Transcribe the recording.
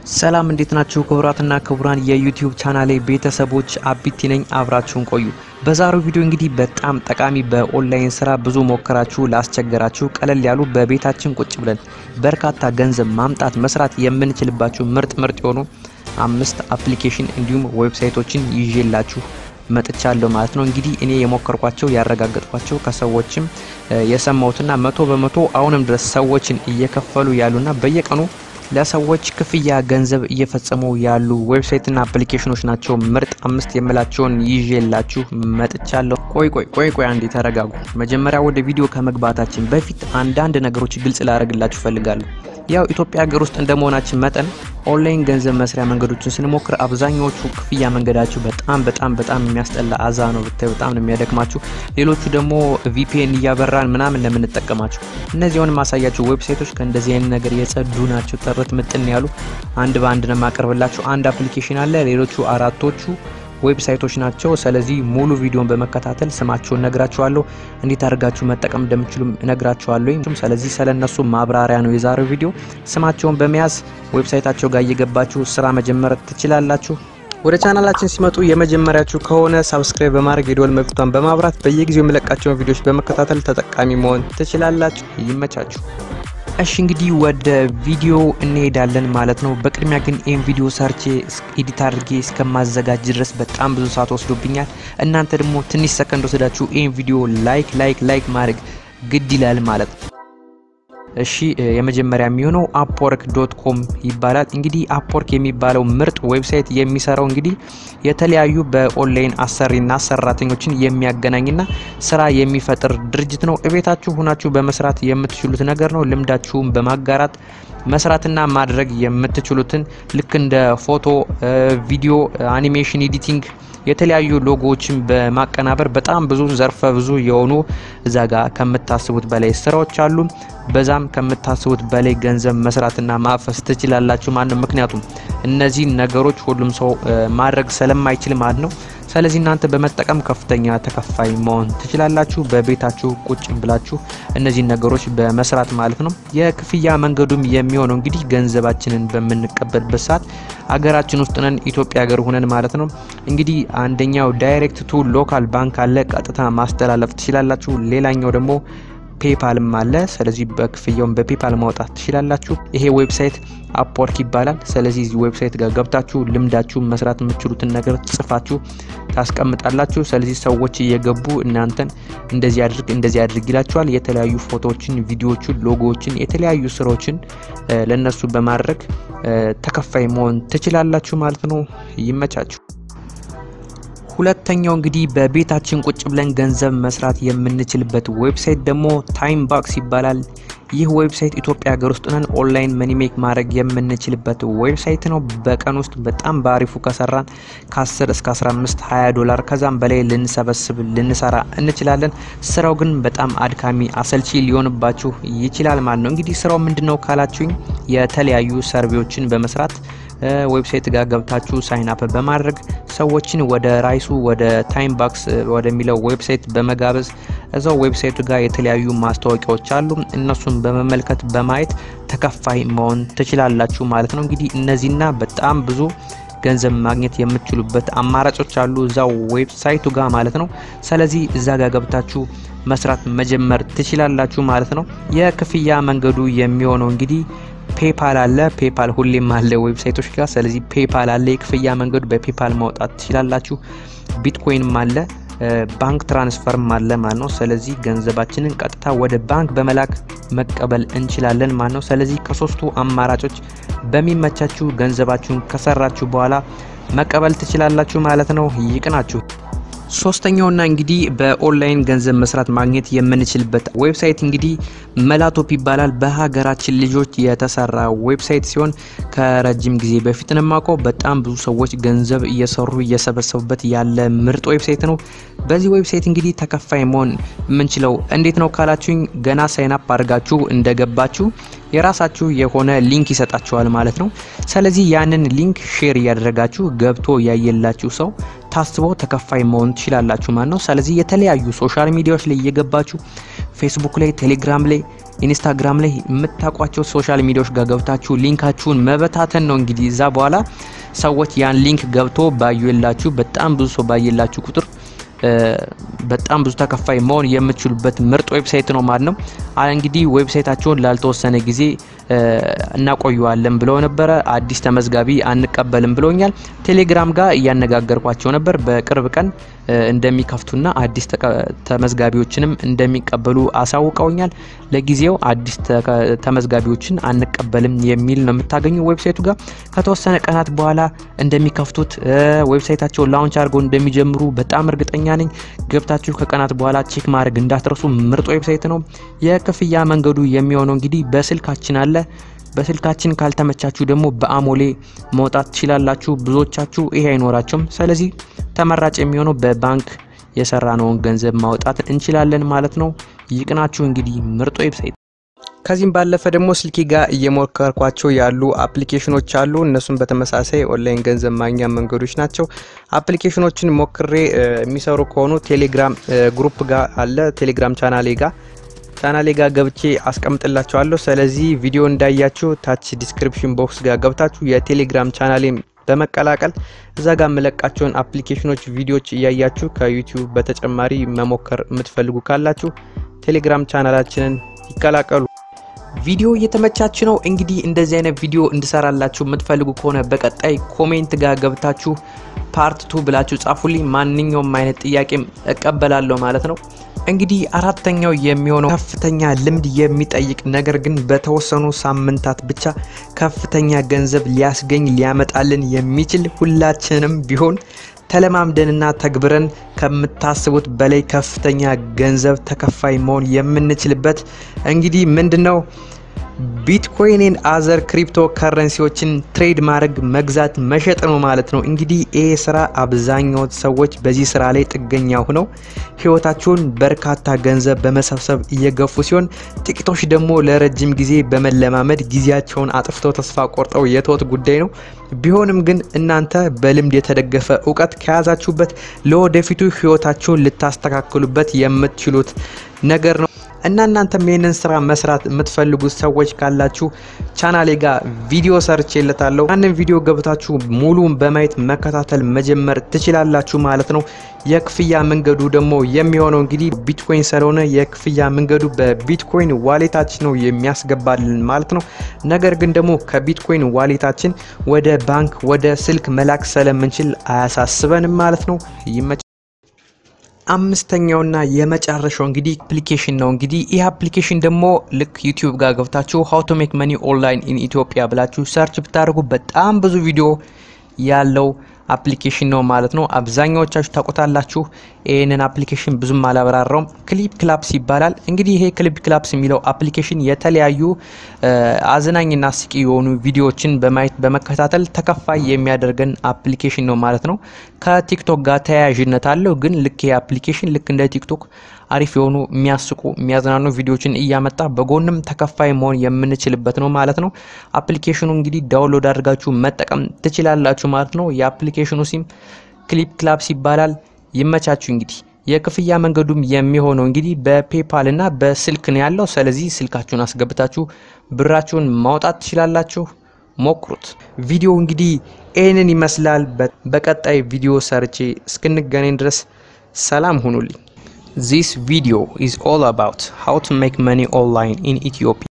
ሰላም እንዴት ናችሁ? ክቡራትና ክቡራን የዩቲዩብ ቻናሌ ቤተሰቦች አቢቲ ነኝ። አብራችሁን ቆዩ። በዛሬው ቪዲዮ እንግዲህ በጣም ጠቃሚ በኦንላይን ስራ ብዙ ሞከራችሁ ላስቸገራችሁ ቀለል ያሉ በቤታችን ቁጭ ብለን በርካታ ገንዘብ ማምጣት መስራት የምንችልባችሁ ምርጥ ምርጥ የሆኑ አምስት አፕሊኬሽን እንዲሁም ዌብሳይቶችን ይዤላችሁ መጥቻለሁ ማለት ነው። እንግዲህ እኔ የሞከርኳቸው ያረጋገጥኳቸው ከሰዎችም የሰማሁትና መቶ በመቶ አሁንም ድረስ ሰዎችን እየከፈሉ ያሉና በየቀኑ ለሰዎች ክፍያ ገንዘብ እየፈጸሙ ያሉ ዌብሳይትና አፕሊኬሽኖች ናቸው። ምርጥ አምስት የምላቸውን ይዤላችሁ መጥቻለሁ። ቆይ ቆይ ቆይ ቆይ አንዴ ተረጋጉ። መጀመሪያ ወደ ቪዲዮ ከመግባታችን በፊት አንዳንድ ነገሮች ግልጽ ላደርግላችሁ ፈልጋለሁ። ያው ኢትዮጵያ ሀገር ውስጥ እንደመሆናችን መጠን ኦንላይን ገንዘብ መስሪያ መንገዶችን ስንሞክር አብዛኛዎቹ ክፍያ መንገዳቸው በጣም በጣም በጣም የሚያስጠላ አዛ ነው ብታይ፣ በጣም ነው የሚያደክማችሁ። ሌሎቹ ደግሞ ቪፒኤን እያበራን ምናምን ለምንጠቀማቸው እነዚህ አሁን ማሳያቸው ዌብሳይቶች ከእንደዚህ አይነት ነገር የጸዱ ናቸው። ጥርት ምጥን ያሉ አንድ በአንድ ነው የማቀርብላችሁ። አንድ አፕሊኬሽን አለ፣ ሌሎቹ አራቶቹ ዌብሳይቶች ናቸው። ስለዚህ ሙሉ ቪዲዮን በመከታተል ስማቸውን ነግራችኋለሁ፣ እንዴት አድርጋችሁ መጠቀም እንደምችሉም ነግራችኋለሁ። ስለዚህ ስለነሱ ማብራሪያ ነው የዛሬው ቪዲዮ። ስማቸውን በመያዝ ዌብሳይታቸው ጋር እየገባችሁ ስራ መጀመር ትችላላችሁ። ወደ ቻናላችን ሲመጡ የመጀመሪያችሁ ከሆነ ሳብስክራይብ በማድረግ የደወል ምልክቷን በማብራት በየጊዜው የሚለቃቸውን ቪዲዮዎች በመከታተል ተጠቃሚ መሆን ትችላላችሁ። ይመቻችሁ። እሺ እንግዲህ ወደ ቪዲዮ እንሄዳለን ማለት ነው። በቅድሚያ ግን ይህን ቪዲዮ ሰርቼ ኤዲት አድርጌ እስከማዘጋጅ ድረስ በጣም ብዙ ሰዓት ወስዶብኛል። እናንተ ደግሞ ትንሽ ሰከንድ ወስዳችሁ ይህን ቪዲዮ ላይክ ላይክ ላይክ ማድረግ ግድ ይላል ማለት ነው። እሺ የመጀመሪያ የሚሆነው አፕወርክ ዶት ኮም ይባላል። እንግዲህ አፕወርክ የሚባለው ምርጥ ዌብሳይት የሚሰራው እንግዲህ የተለያዩ በኦንላይን አሰሪና ሰራተኞችን የሚያገናኝና ስራ የሚፈጥር ድርጅት ነው። እቤታችሁ ሁናችሁ በመስራት የምትችሉት ነገር ነው። ልምዳችሁን በማጋራት መስራትና ማድረግ የምትችሉትን ልክ እንደ ፎቶ፣ ቪዲዮ፣ አኒሜሽን ኤዲቲንግ የተለያዩ ሎጎዎችን በማቀናበር በጣም ብዙ ዘርፈ ብዙ የሆኑ እዛ ጋር ከምታስቡት በላይ ስራዎች አሉ። በዛም ከምታስቡት በላይ ገንዘብ መስራትና ማፈስ ትችላላችሁ ማለት ነው። ምክንያቱም እነዚህ ነገሮች ሁሉም ሰው ማድረግ ስለማይችል ማለት ነው። ስለዚህ እናንተ በመጠቀም ከፍተኛ ተከፋይ መሆን ትችላላችሁ። በቤታችሁ ቁጭ ብላችሁ እነዚህን ነገሮች በመስራት ማለት ነው። የክፍያ መንገዱም የሚሆነው እንግዲህ ገንዘባችንን በምንቀበልበት ሰዓት አገራችን ውስጥ ነን፣ ኢትዮጵያ ሀገር ሁነን ማለት ነው። እንግዲህ አንደኛው ዳይሬክት ቱ ሎካል ባንክ አለ፣ ቀጥታ ማስተላለፍ ትችላላችሁ። ሌላኛው ደግሞ ፔፓልም አለ። ስለዚህ በክፍያውን በፔፓል ማውጣት ትችላላችሁ። ይሄ ዌብሳይት አፕወርክ ይባላል። ስለዚህ እዚህ ዌብሳይት ጋር ገብታችሁ ልምዳችሁ መስራት የምትችሉትን ነገር ጽፋችሁ ታስቀምጣላችሁ። ስለዚህ ሰዎች እየገቡ እናንተን እንደዚህ አድርግ እንደዚህ አድርግ ይላችኋል። የተለያዩ ፎቶዎችን፣ ቪዲዮዎችን፣ ሎጎዎችን፣ የተለያዩ ስራዎችን ለነሱ በማድረግ ተከፋይ መሆን ትችላላችሁ ማለት ነው። ይመቻችሁ። ሁለተኛው እንግዲህ በቤታችን ቁጭ ብለን ገንዘብ መስራት የምንችልበት ዌብሳይት ደግሞ ታይም ባክስ ይባላል። ይህ ዌብሳይት ኢትዮጵያ ሀገር ውስጥ ነን ኦንላይን መኒሜክ ማድረግ የምንችልበት ዌብሳይት ነው። በቀን ውስጥ በጣም በአሪፉ ከሰራን ከ10 እስከ 15 20 ዶላር ከዛም በላይ ልንሰበስብ ልንሰራ እንችላለን። ስራው ግን በጣም አድካሚ አሰልቺ ሊሆንባችሁ ይችላል ማለት ነው። እንግዲህ ስራው ምንድን ነው ካላችሁኝ የተለያዩ ሰርቬዎችን በመስራት ዌብሳይት ጋር ገብታችሁ ሳይን አፕ በማድረግ ሰዎችን ወደ ራይሱ ወደ ታይም ባክስ ወደሚለው ዌብሳይት በመጋበዝ እዛው ዌብሳይቱ ጋር የተለያዩ ማስታወቂያዎች አሉ። እነሱን በመመልከት በማየት ተከፋይ መሆን ትችላላችሁ ማለት ነው። እንግዲህ እነዚህና በጣም ብዙ ገንዘብ ማግኘት የምትችሉበት አማራጮች አሉ እዛው ዌብሳይቱ ጋር ማለት ነው። ስለዚህ እዛ ጋር ገብታችሁ መስራት መጀመር ትችላላችሁ ማለት ነው። የክፍያ መንገዱ የሚሆነው እንግዲህ ፔፓል አለ። ፔፓል ሁሌም አለ ዌብሳይቶች ጋር። ስለዚህ ፔፓል አለ። የክፍያ መንገዱ በፔፓል ማውጣት ትችላላችሁ። ቢትኮይንም አለ፣ ባንክ ትራንስፈርም አለ ማለት ነው። ስለዚህ ገንዘባችንን ቀጥታ ወደ ባንክ በመላክ መቀበል እንችላለን ማለት ነው። ስለዚህ ከሶስቱ አማራጮች በሚመቻችሁ ገንዘባችሁን ከሰራችሁ በኋላ መቀበል ትችላላችሁ ማለት ነው። ይቅናችሁ። ሶስተኛውና እንግዲህ በኦንላይን ገንዘብ መስራት ማግኘት የምንችልበት ዌብሳይት እንግዲህ መላቶፕ ይባላል። በሀገራችን ልጆች የተሰራ ዌብሳይት ሲሆን ከረጅም ጊዜ በፊት ነው የማውቀው። በጣም ብዙ ሰዎች ገንዘብ እየሰሩ እየሰበሰቡበት ያለ ምርጥ ዌብሳይት ነው። በዚህ ዌብሳይት እንግዲህ ተከፋይ መሆን የምንችለው እንዴት ነው ካላችሁኝ ገና ሳይናፕ አድርጋችሁ እንደገባችሁ የራሳችሁ የሆነ ሊንክ ይሰጣችኋል ማለት ነው። ስለዚህ ያንን ሊንክ ሼር እያደረጋችሁ ገብቶ ያየላችሁ ሰው ታስበው ተከፋይ መሆን ትችላላችሁ ማለት ነው። ስለዚህ የተለያዩ ሶሻል ሚዲያዎች ላይ እየገባችሁ ፌስቡክ ላይ፣ ቴሌግራም ላይ ኢንስታግራም ላይ የምታውቋቸው ሶሻል ሚዲያዎች ጋር ገብታችሁ ሊንካችሁን መበታተን ነው። እንግዲህ እዛ በኋላ ሰዎች ያን ሊንክ ገብቶ ባየላችሁ በጣም ብዙ ሰው ባየላችሁ ቁጥር በጣም ብዙ ተከፋይ መሆን የምትችሉበት ምርጥ ዌብሳይት ነው ማለት ነው። እንግዲህ ዌብሳይታቸውን ላልተወሰነ ጊዜ እናቆየዋለን ብለው ነበረ። አዲስ ተመዝጋቢ አንቀበልም ብለውኛል። ቴሌግራም ጋር እያነጋገርኳቸው ነበር። በቅርብ ቀን እንደሚከፍቱና አዲስ ተመዝጋቢዎችንም እንደሚቀበሉ አሳውቀውኛል። ለጊዜው አዲስ ተመዝጋቢዎችን አንቀበልም የሚል ነው የምታገኙ ዌብሳይቱ ጋር። ከተወሰነ ቀናት በኋላ እንደሚከፍቱት ዌብሳይታቸውን ላውንች አድርገው እንደሚጀምሩ በጣም እርግጠኛ ነኝ። ገብታችሁ ከቀናት በኋላ ቼክ ማድረግ እንዳትረሱ። ምርጥ ዌብሳይት ነው። የክፍያ መንገዱ የሚሆነው እንግዲህ በስልካችን አለ። በስልካችን ካልተመቻችሁ ደግሞ በአሞሌ መውጣት ትችላላችሁ። ብዙዎቻችሁ ይሄ አይኖራቸውም። ስለዚህ ተመራጭ የሚሆነው በባንክ የሰራነውን ገንዘብ ማውጣት እንችላለን ማለት ነው። ይቅናችሁ። እንግዲህ ምርጥ ዌብሳይት ከዚህም ባለፈ ደግሞ ስልኬ ጋር እየሞከርኳቸው ያሉ አፕሊኬሽኖች አሉ። እነሱም በተመሳሳይ ኦንላይን ገንዘብ ማግኛ መንገዶች ናቸው። አፕሊኬሽኖችን ሞክሬ የሚሰሩ ከሆኑ ቴሌግራም ግሩፕ ጋር አለ። ቴሌግራም ቻናሌ ጋር ቻናሌ ጋር ገብቼ አስቀምጥላችኋለሁ። ስለዚህ ቪዲዮ እንዳያችሁ ታች ዲስክሪፕሽን ቦክስ ጋር ገብታችሁ የቴሌግራም ቻናሌን በመቀላቀል እዛ ጋር የምለቃቸውን አፕሊኬሽኖች ቪዲዮዎች እያያችሁ ከዩቲዩብ በተጨማሪ መሞከር የምትፈልጉ ካላችሁ ቴሌግራም ቻናላችንን ይቀላቀሉ። ቪዲዮ እየተመቻች ነው። እንግዲህ እንደዚህ አይነት ቪዲዮ እንድሰራላችሁ የምትፈልጉ ከሆነ በቀጣይ ኮሜንት ጋር ገብታችሁ ፓርት ቱ ብላችሁ ጻፉልኝ። ማንኛውም አይነት ጥያቄም እቀበላለሁ ማለት ነው። እንግዲህ አራተኛው የሚሆነው ከፍተኛ ልምድ የሚጠይቅ ነገር ግን በተወሰኑ ሳምንታት ብቻ ከፍተኛ ገንዘብ ሊያስገኝ ሊያመጣልን የሚችል ሁላችንም ቢሆን ተለማምደንና ተግብረን ከምታስቡት በላይ ከፍተኛ ገንዘብ ተከፋይ መሆን የምንችልበት እንግዲህ ምንድን ነው ቢትኮይንን አዘር ክሪፕቶ ከረንሲዎችን ትሬድ ማድረግ መግዛት መሸጥ ነው ማለት ነው። እንግዲህ ይህ ስራ አብዛኛው ሰዎች በዚህ ስራ ላይ ጥገኛ ሆነው ህይወታቸውን በርካታ ገንዘብ በመሰብሰብ እየገፉ ሲሆን፣ ጥቂቶች ደግሞ ለረጅም ጊዜ በመለማመድ ጊዜያቸውን አጥፍተው ተስፋ ቆርጠው የተወት ጉዳይ ነው። ቢሆንም ግን እናንተ በልምድ የተደገፈ እውቀት ከያዛችሁበት ለወደፊቱ ህይወታችሁን ልታስተካክሉበት የምትችሉት ነገር ነው እና እናንተም ይህንን ስራ መስራት የምትፈልጉ ሰዎች ካላችሁ ቻናሌ ጋር ቪዲዮ ሰርቼለታለሁ። ያንን ቪዲዮ ገብታችሁ ሙሉን በማየት መከታተል መጀመር ትችላላችሁ ማለት ነው። የክፍያ መንገዱ ደግሞ የሚሆነው እንግዲህ ቢትኮይን ስለሆነ የክፍያ መንገዱ በቢትኮይን ዋሌታችን ነው የሚያስገባልን ማለት ነው። ነገር ግን ደግሞ ከቢትኮይን ዋሌታችን ወደ ባንክ ወደ ስልክ መላክ ስለምንችል አያሳስበንም ማለት ነው። ይመ አምስተኛውና የመጨረሻው እንግዲህ አፕሊኬሽን ነው። እንግዲህ ይህ አፕሊኬሽን ደግሞ ልክ ዩቲዩብ ጋር ገብታችሁ ሀው ቱ ሜክ መኒ ኦንላይን ኢን ኢትዮጵያ ብላችሁ ሰርች ብታደርጉ በጣም ብዙ ቪዲዮ ያለው አፕሊኬሽን ነው ማለት ነው። አብዛኛዎቻችሁ ታውቁታላችሁ። ይህንን አፕሊኬሽን ብዙም አላብራራውም። ክሊፕ ክላፕስ ይባላል። እንግዲህ ይሄ ክሊፕ ክላፕስ የሚለው አፕሊኬሽን የተለያዩ አዝናኝና አስቂ የሆኑ ቪዲዮዎችን በማየት በመከታተል ተከፋይ የሚያደርገን አፕሊኬሽን ነው ማለት ነው። ከቲክቶክ ጋር ተያያዥነት አለው። ግን ልክ ይሄ አፕሊኬሽን ልክ እንደ ቲክቶክ አሪፍ የሆኑ የሚያስቁ የሚያዝናኑ ቪዲዮዎችን እያመጣ በጎንም ተከፋይ መሆን የምንችልበት ነው ማለት ነው። አፕሊኬሽኑ እንግዲህ ዳውንሎድ አድርጋችሁ መጠቀም ትችላላችሁ ማለት ነው። የአፕሊኬሽኑ ሲም ክሊፕ ክላፕስ ይባላል። ይመቻችሁ። እንግዲህ የክፍያ መንገዱም የሚሆነው እንግዲህ በፔፓል እና በስልክ ነው ያለው። ስለዚህ ስልካችሁን አስገብታችሁ ብራችሁን ማውጣት ትችላላችሁ። ሞክሩት። ቪዲዮ እንግዲህ ይህንን ይመስላል። በቀጣይ ቪዲዮ ሰርቼ እስክንገናኝ ድረስ ሰላም ሁኑልኝ። This video is all about how to make money online in Ethiopia.